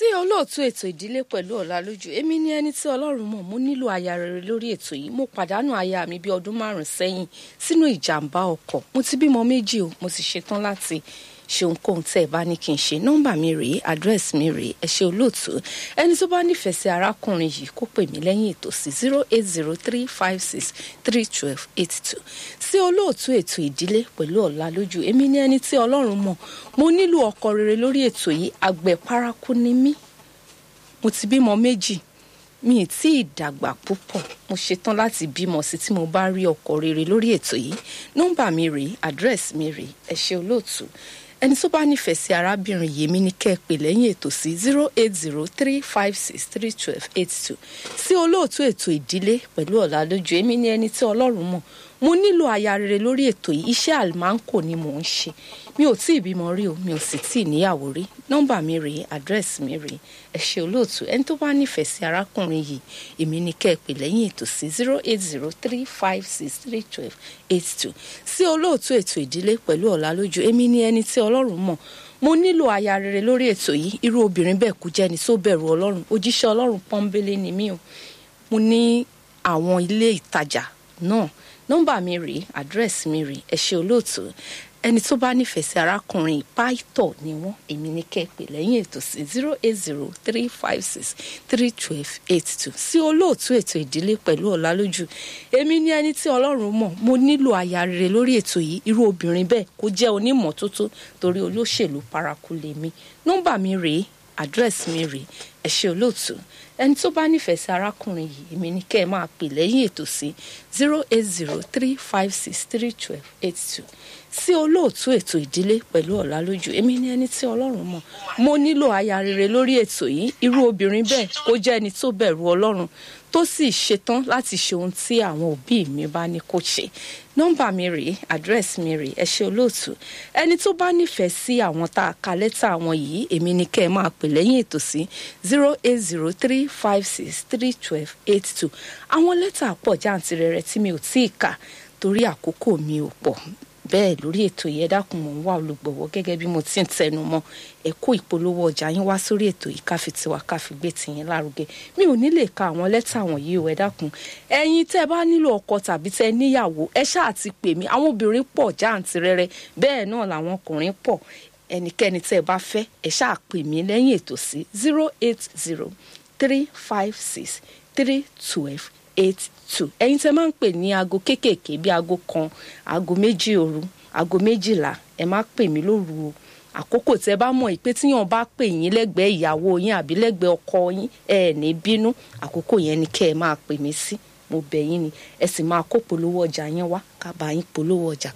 sí olóòtú ètò ìdílé pẹ̀lú ọ̀làlójú èmi ni ẹni tí ọlọ́run mọ̀ mo nílò aya rere lórí ètò yìí mo pàdánù aya mi bí ọdún márùn sẹ́yìn sínú ìjàmbá ọkọ̀ mo ti bímọ méjì o mo sì ṣetán láti ṣe ohunkóhun tẹ́ ẹ bá ní kí n ṣe nọ́mbà mi rèé àdírẹ́sì mi rèé ẹ ṣe olóòtú ẹni tó bá nífẹ̀ẹ́ sí arákùnrin yìí kó pè mí lẹ́yìn ètò sí zero eight zero three five six three twelve eight two sí olóòtú ètò ìdílé pẹ̀lú ọ̀làlójú èmi ni ẹni tí ọlọ́run mọ̀ mo nílò ọkọ rere lórí ètò yìí àgbẹ̀ paraku ni mí mo ti bímọ méjì mi ì tí ì dàgbà púpọ̀ mo ṣetán láti bímọ sí tí mo bá rí ọkọ rere lórí ètò yìí nọ́mbà mi rèé àdírẹ́sì mi rèé ẹ ṣe olóòtú ẹni tó bá nífẹ̀ẹ́ sí arábìnrin yìí mi ní kẹ́ ẹ pè lẹ́yìn ètò sí zero eight zero three five six three twelve eight two sí olóòtú ètò ìdílé pẹ̀lú ọ̀làlójú èmi ní ẹni tí ọlọ́run mọ̀ mo nílò aya rere lórí ètò yìí iṣẹ́ àlùmáǹkò ni mò ń ṣe mi ò tí ì bímọ rí o mi ò sì tí ì níyàwó rí nọ́mbà mi rèé àdírẹ́sì mi rèé ẹ ṣe olóòtú ẹni tó bá nífẹ̀ẹ́ sí arákùnrin yìí èmi ní kẹ́ ẹ pè lẹ́yìn ètò sí zero eight zero three five six three twelve eight two sí olóòtú ètò ìdílé pẹ̀lú ọ̀làlójú èmi ní ẹni tí ọlọ́run mọ̀ mo nílò aya rere lórí ètò yìí irú obìnrin bẹ́ẹ̀ kú jẹ́ni tó bẹ̀rù ọlọ́run òjíṣẹ́ ọlọ́run pọ́nbélé ni mí o mo ní àwọn ilé ìtajà náà nọ́mbà mi rèé àdírẹ́sì mi rèé ẹ ṣe olóòtú ẹni tó bá nífẹ̀ẹ́ sí arákùnrin pàìtọ̀ ni wọ́n èmi ní kẹ́ẹ̀pẹ́ lẹ́yìn ètò sí zero eight zero three five six three twelve eight two sí olóòtú ètò ìdílé pẹ̀lú ọ̀làlójú èmi ní ẹni tí ọlọ́run mọ̀ mo nílò aya rere lórí ètò yìí irú obìnrin bẹ́ẹ̀ kó jẹ́ onímọ̀tótó torí olóṣèlú paraku lèmi nọ́mbà mi rèé àdírẹ́sì mi rèé ẹ ṣe olóòtú ẹni tó bá nífẹ̀ẹ́ sí arákùnrin yìí èmi ní kẹ́ ẹ máa pè lẹ́yìn ètò sí zero eight zero three five six three twelve eight two sí olóòtú ètò ìdílé pẹ̀lú ọ̀làlójú èmi ní ẹni tí ọlọ́run mọ̀ mo nílò aya rere lórí ètò yìí irú obìnrin bẹ́ẹ̀ kó jẹ́ ẹni tó bẹ̀rù ọlọ́run tó sì ṣetán láti ṣe ohun tí àwọn òbí mi bá ní kó ṣe nọ́mbà mi rèé àdírẹ́sì mi rèé ẹ ṣe olóòtú ẹni tó bá nífẹ̀ẹ́ sí àwọn tá a ka lẹ́tà àwọn yìí èmi ní kẹ́ ẹ máa pè lẹ́yìn ètò sí zero eight zero three five six three twelve eight two àwọn lẹ́tà pọ̀ jàǹtìrẹrẹ tí mi ò tí ì kà torí àkókò mi ò pọ̀ bẹ́ẹ̀ lórí ètò yẹn dákun mò ń wá olùgbọ̀wọ́ gẹ́gẹ́ bí mo ti ń tẹnu mọ́ ẹ kó ìpolówó ọjà yín wá sórí ètò yìí káfi tiwa káfi gbé tìyín lárugẹ mi ò ní lè ka àwọn lẹ́tà wọ̀nyí o ẹ dákun ẹ̀yin tẹ́ bá nílò ọkọ tàbí tẹ́ níyàwó ẹ ṣáà ti pè mí àwọn obìnrin pọ̀ jáǹtirẹrẹ bẹ́ẹ̀ náà làwọn ọkùnrin pọ̀ ẹnikẹ́ni tẹ́ bá fẹ́ ẹ ṣáà pè mí lẹ́yìn ètò sí zero eight zero three five six three twelve eight two ẹ̀yin tẹ́ máa ń pè ní aago kéékèèké bí aago kan aago méjì òru aago méjìlá ẹ má pè mí lóru o àkókò tẹ́ bá mọ̀ pé tíyàn bá pè yín lẹ́gbẹ̀ẹ́ ìyàwó yín àbí lẹ́gbẹ̀ẹ́ ọkọ yín ẹ ní bínú àkókò yẹn ni kẹ́ ẹ máa pè mí sí mo bẹ̀ yín ni ẹ sì máa kó polówó ọjà yẹn wá ká bá yín polówó ọjà